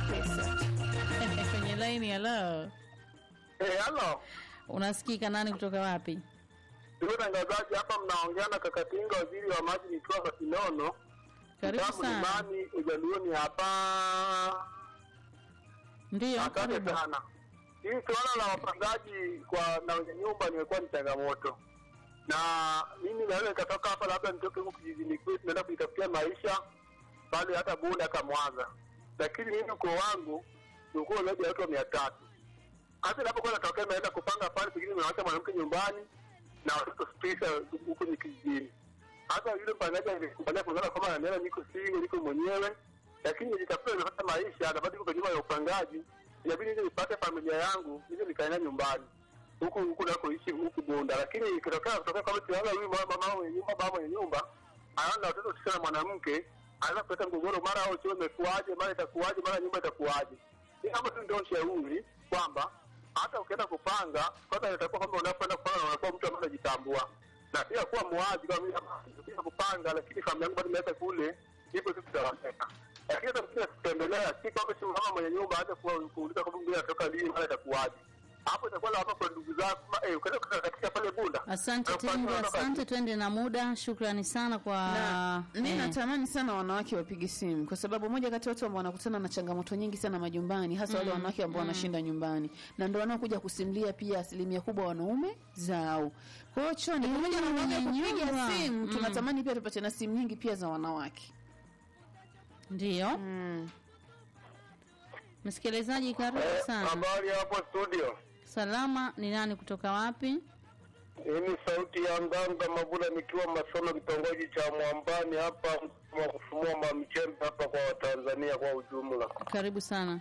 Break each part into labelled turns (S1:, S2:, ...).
S1: pesa.
S2: kwenye laini. Halo,
S3: Eh, halo.
S2: unasikika? Nani kutoka wapi?
S3: Ndugu tangazaji, hapa mnaongea na Kakatinga, waziri wa maji, nikiwa Masinono.
S2: Karibu
S3: Mtamu
S2: sana.
S3: Limani, Ujaluoni hapa.
S2: Ndiyo,
S3: Asante
S2: karibu.
S3: sana. Hii suala la wapangaji kwa na wenye nyumba nimekuwa ni changamoto, na mimi naweza nikatoka hapa, labda nitoke huku kijijini kwetu, naenda kujitafutia maisha pale hata Bunda hata Mwanza, lakini mimi ukoo wangu ni ukoo zaidi ya watu mia tatu. Hata inapokuwa natokea naenda kupanga pale, pengine nimewacha mwanamke nyumbani na watoto tisa huko ni kijijini. Hata yule mpangaji alikubalia kulingana kwamba ananiona niko single, niko mwenyewe, lakini nilitafuta nimepata maisha, nabaki kwa nyumba ya upangaji, inabidi nije nipate familia yangu, nije nikaenda nyumbani huku huku nakoishi huku Bunda, lakini ikitokea kutokea kwamba tunaanza huyu mama mama mwenye nyumba baba mwenye nyumba anaona watoto tisa na mwanamke, anaweza kuleta mgogoro, mara au choo imekuaje, mara itakuaje, mara nyumba itakuaje. Hii hapo tu ndio shauri kwamba hata ukienda kupanga kwanza, itakuwa kwamba unapoenda kupanga unakuwa mtu ambaye anajitambua na pia kuwa muwazi kama mimi hapa nikija kupanga, lakini familia yangu bado imeweka kule, hivyo tu tutawaseka. Lakini hata mkija kutembelea, si kwamba si mama mwenye nyumba aje kuwa kuuliza kwamba mwingine anatoka lini, mara itakuwaje. Hapo itakuwa lawama kwa ndugu zako, eh, ukaenda katika pale Bunda.
S2: Asante
S3: Na upande
S2: Tingo,
S3: wa baba-
S2: asante. Twende na muda. Shukrani sana kwa
S1: na mi
S2: eh,
S1: natamani sana wanawake wapige simu kwa sababu moja kati ya watu ambao wanakutana na changamoto nyingi sana majumbani hasa wale wanawake ambao wanashinda nyumbani na ndo wanaokuja kusimulia pia asilimia kubwa wanaume zao kwa hiyo choni pamoja na wanawake kupiga
S2: nyumba.
S1: simu
S2: Mm.
S1: tunatamani pia tupate na simu nyingi pia za wanawake
S2: ndiyo.
S1: mm.
S2: Msikilizaji, karibu sana.
S3: Habari hapo studio.
S2: Salama, ni nani kutoka wapi?
S3: Hii ni sauti ya Nganga Mabula nikiwa Masono, kitongoji cha Mwambani hapa wa kufumua mamchembe hapa kwa Watanzania kwa ujumla.
S2: Karibu sana.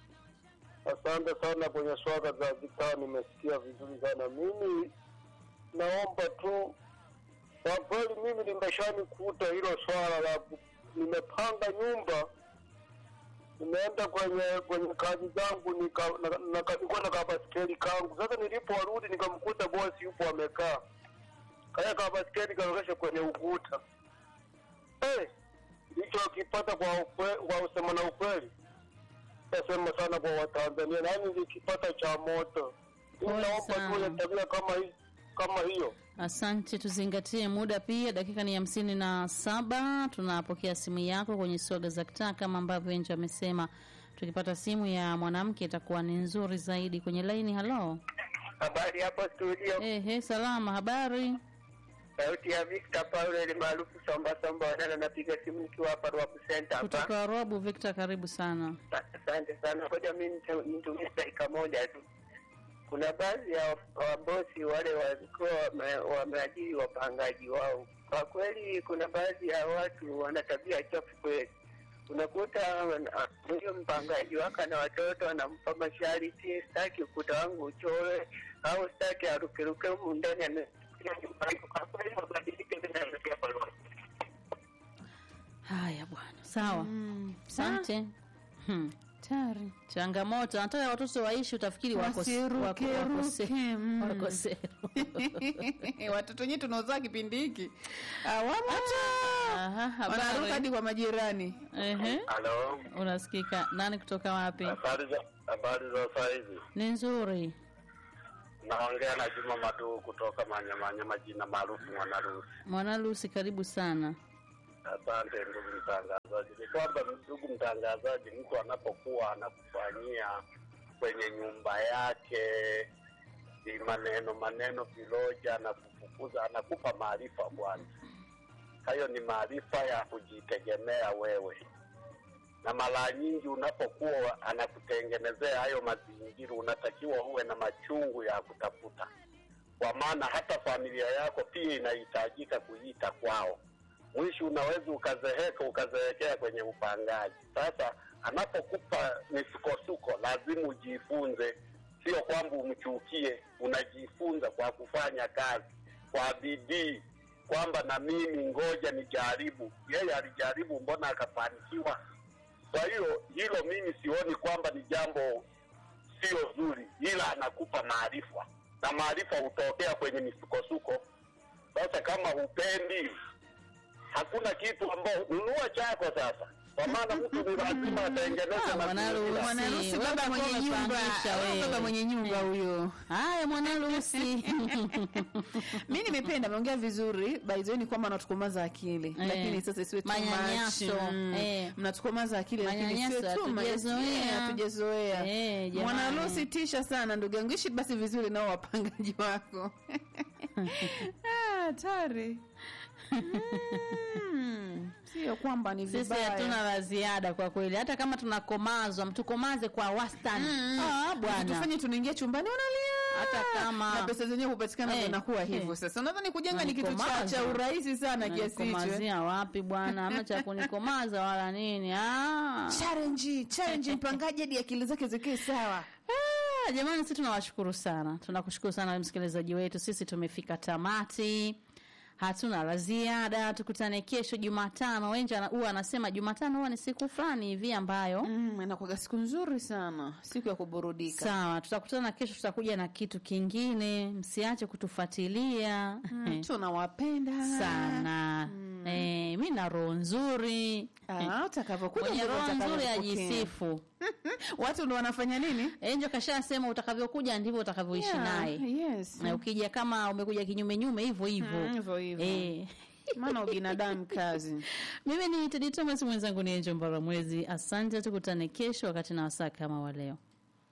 S3: Asante sana kwenye swala za vitaa, nimesikia vizuri sana. Mimi naomba tu, kwa kweli mimi limeshanikuta hilo swala la ku- nimepanga nyumba, nimeenda kwenye kwenye kazi zangu, nika- na- na- nilikuwa na kabaskeli kangu. Sasa niliporudi nikamkuta bosi yupo amekaa, kaya kabaskeli kaokesha kwenye ukuta. Eh, nilichokipata kwa ukwe, kwa usema na ukweli nasema sana kwa Watanzania, nani nilikipata cha moto.
S2: Pole
S3: Naomba
S2: sana.
S3: tu ya tabia kama hii kama hiyo.
S2: Asante, tuzingatie muda pia. Dakika ni hamsini na saba. Tunapokea simu yako kwenye swaga za kitaa, kama ambavyo Enjo amesema. Tukipata simu ya mwanamke itakuwa ni nzuri zaidi. Kwenye laini, halo.
S3: Habari hapo studio,
S2: Ehe, salama, habari?
S3: sauti ya Victor Paulo ni maarufu Somba Somba Wanana, napiga simu nikiwa hapa Rwabu Center hapa.
S2: Kutoka Robu. Victor, karibu sana.
S3: Asante sana, ngoja mimi nita- nitumie dakika moja tu. Kuna baadhi ya wabosi wale walikuwa wame- wameajiri wapangaji wao. Kwa kweli, kuna baadhi ya watu wana tabia chafu kweli. Unakuta wana- huyo mpangaji wake na watoto anampa masharti, sitaki ukuta wangu uchoe au sitaki arukeruke humu ndani anafikiria nyumbani. Kwa kweli, mabadiliko yanaelekea pamoja.
S2: Haya bwana, sawa.
S1: Mm.
S2: Asante. Hmm.
S1: tari
S2: Changamoto, nataka watoto waishi, utafikiri wako
S1: Wasiruke,
S2: wako- wako se-
S1: ruke, mm.
S2: wako seru.
S1: watoto wenyewe tunaozaa kipindi hiki awamo
S2: Aha,
S1: wanaruka
S2: habari.
S1: hadi kwa majirani
S2: Ehe,
S3: Halo,
S2: unasikika. Nani kutoka wapi?
S3: habari za habari za saizi?
S2: Ni nzuri.
S3: Naongea na Juma Madu kutoka Manyamanyama, jina maarufu Mwanarusi.
S2: Mwana Lucy, karibu sana.
S3: Asante ndugu mtangazaji. Ni kwamba ndugu mtangazaji, mtu anapokuwa anakufanyia kwenye nyumba yake ni maneno maneno viloja, anakufukuza, anakupa maarifa kwanza. Hayo ni maarifa ya kujitegemea wewe, na mara nyingi unapokuwa anakutengenezea hayo mazingira, unatakiwa uwe na machungu ya kutafuta, kwa maana hata familia yako pia inahitajika kuita kwao mwisho unaweza ukazeheka ukazeekea kwenye upangaji. Sasa anapokupa misukosuko, lazima ujifunze, sio kwamba umchukie. Unajifunza kwa kufanya kazi kwa bidii, kwamba na mimi ngoja nijaribu. Yeye alijaribu, mbona akafanikiwa? Kwa hiyo hilo mimi sioni kwamba ni jambo sio zuri, ila anakupa maarifa na maarifa hutokea kwenye misukosuko. Sasa kama hupendi hakuna kitu ambao nunua chako sasa kwa maana mtu ni lazima atengeneze
S2: Ah, mwanarusi.
S3: mazingira.
S1: Mwanarusi
S2: Wewe
S1: baba
S2: utakuwa
S1: mwenye nyumba,
S2: umepangisha
S1: Ah,
S2: wewe.
S1: baba mwenye nyumba huyo.
S2: Haya mwanarusi.
S1: mi nimependa ameongea vizuri by the way ni kwamba anatukomaza akili
S2: Eh.
S1: lakini sasa isiwe too much.
S2: Manyanyaso.
S1: Mm.
S2: Eh.
S1: mnatukomaza akili lakini
S2: Manyanyaso
S1: isiwe too much.
S2: hatujazoea.
S1: Yeah, hatujazoea
S2: Eh, jamani.
S1: mwanarusi tisha sana ndugu yangu ishi basi vizuri nao wapangaji wako Ah, hatari Mm, sio kwamba ni
S2: Sisi
S1: vibaya
S2: hatuna la ziada kwa kweli, hata kama tunakomazwa, mtukomaze kwa wastani. Ah, bwana.
S1: tufanye tunaingia chumbani unalia
S2: Hata kama-
S1: na pesa zenyewe kupatikana
S2: Eh,
S1: zinakuwa
S2: eh.
S1: hivyo sasa nadhani kujenga ni kitu cha,
S2: Unanikomaza.
S1: cha urahisi sana kiasi hicho eh.
S2: Unanikomazia wapi bwana? Ama cha kunikomaza wala nini? Ah.
S1: challenge challenge mpangaji hadi akili zake zikae sawa
S2: Ah, jamani, sisi tunawashukuru sana, tunakushukuru sana msikilizaji wetu. Sisi tumefika tamati, hatuna la ziada. Tukutane kesho Jumatano. Wenja ana- huwa anasema Jumatano huwa ni siku fulani hivi ambayo
S1: mm, inakuwaga siku nzuri sana siku ya kuburudika
S2: sawa, tutakutana kesho, tutakuja na kitu kingine. Msiache kutufuatilia
S1: mm, tunawapenda
S2: sana. Eh, mi na roho nzuri,
S1: Ah, utakavyokuja
S2: mwenye
S1: ndivyo
S2: roho nzuri
S1: utakavyopokea.
S2: ajisifu.
S1: watu ndo wanafanya nini
S2: Enjo kashasema utakavyokuja ndivyo utakavyoishi
S1: Yeah,
S2: naye.
S1: yes
S2: na ukija kama umekuja kinyume nyume hivyo hivyo
S1: Mm, hivyo hivyo.
S2: Eh.
S1: maana ubinadamu kazi
S2: mimi ni Tedi Thomas, mwenzangu ni Enjo Mbaramwezi. Asante, tukutane kesho wakati na wasaa kama wa leo.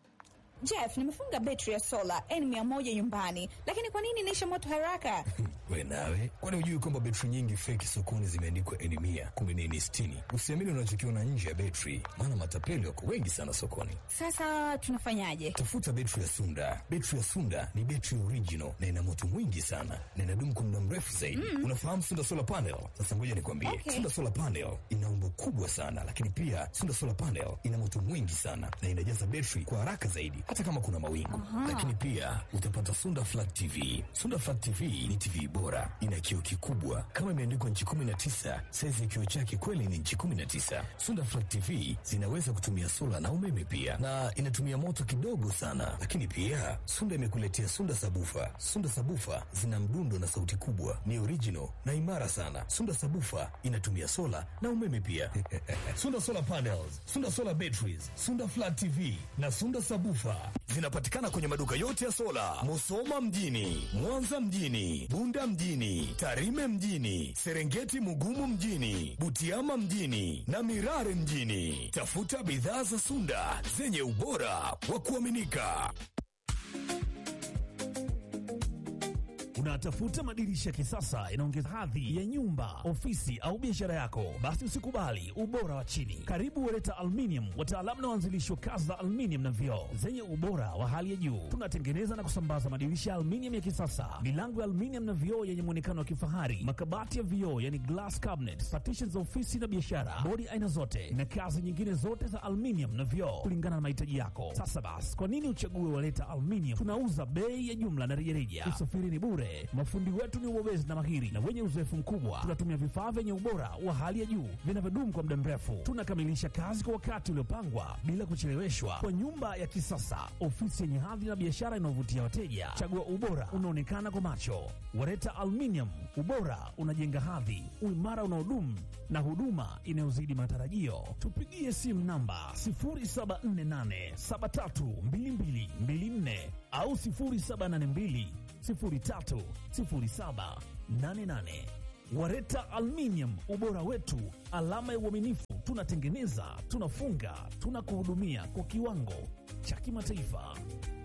S4: Jeff, nimefunga betri ya sola N100 nyumbani, lakini kwa nini inaisha moto haraka?
S5: We nawe, kwani hujui kwamba betri nyingi feki sokoni zimeandikwa N mia kumbe ni N sitini? Usiamini unachokiona nje ya betri, maana matapeli wako wengi sana sokoni.
S4: Sasa tunafanyaje?
S5: Tafuta betri ya Sunda. Betri ya Sunda ni betri original na ina moto mwingi sana na inadumu kwa muda mrefu zaidi. Unafahamu Sunda solar panel? Sasa ngoja nikwambie,
S4: Okay.
S5: Sunda solar panel ina umbo kubwa sana, lakini pia Sunda solar panel ina moto mwingi sana na inajaza betri kwa haraka zaidi, hata kama kuna mawingu. Lakini pia utapata Sunda flat TV. Sunda flat TV ni TV bora, ina kioo kikubwa kama imeandikwa nchi 19. Saizi ya kioo chake kweli ni nchi 19. Sunda flat TV zinaweza kutumia sola na umeme pia, na inatumia moto kidogo sana. Lakini pia Sunda imekuletea Sunda sabufa. Sunda sabufa zina mdundo na sauti kubwa, ni original na imara sana. Sunda sabufa inatumia sola na umeme pia. Sunda solar panels, Sunda solar batteries, Sunda flat TV na Sunda sabufa zinapatikana kwenye maduka yote ya sola, Musoma mjini, Mwanza mjini, Bunda mjini, Tarime mjini, Serengeti Mugumu mjini, Butiama mjini na Mirare mjini. Tafuta bidhaa za Sunda zenye ubora wa kuaminika.
S6: Unatafuta madirisha ya kisasa inaongeza hadhi ya nyumba, ofisi au biashara yako? Basi usikubali ubora wa chini. Karibu Wereta Aluminium, wataalamu na waanzilishi wa kazi za aluminium na vioo zenye ubora wa hali ya juu. Tunatengeneza na kusambaza madirisha ya aluminium ya kisasa, milango ya aluminium na vioo yenye muonekano wa kifahari, makabati ya vioo yani glass cabinet, partitions za ofisi na biashara, bodi aina zote na kazi nyingine zote za aluminium na vioo kulingana na mahitaji yako. Sasa basi, kwa nini uchague Wereta Aluminium? Tunauza bei ya jumla na rejareja. Usafiri ni bure. Mafundi wetu ni wabobezi na mahiri na wenye uzoefu mkubwa. Tunatumia vifaa vyenye ubora wa hali ya juu vinavyodumu kwa muda mrefu. Tunakamilisha kazi kwa wakati uliopangwa bila kucheleweshwa, kwa nyumba ya kisasa, ofisi yenye hadhi na biashara inayovutia wateja. Chagua ubora unaonekana kwa macho. Wareta Aluminium, ubora unajenga hadhi, uimara unaodumu na huduma inayozidi matarajio. Tupigie simu namba 0748732224 au 0782 030788. Wareta Aluminium, ubora wetu, alama ya uaminifu. Tunatengeneza, tunafunga, tunakuhudumia kwa kiwango cha kimataifa.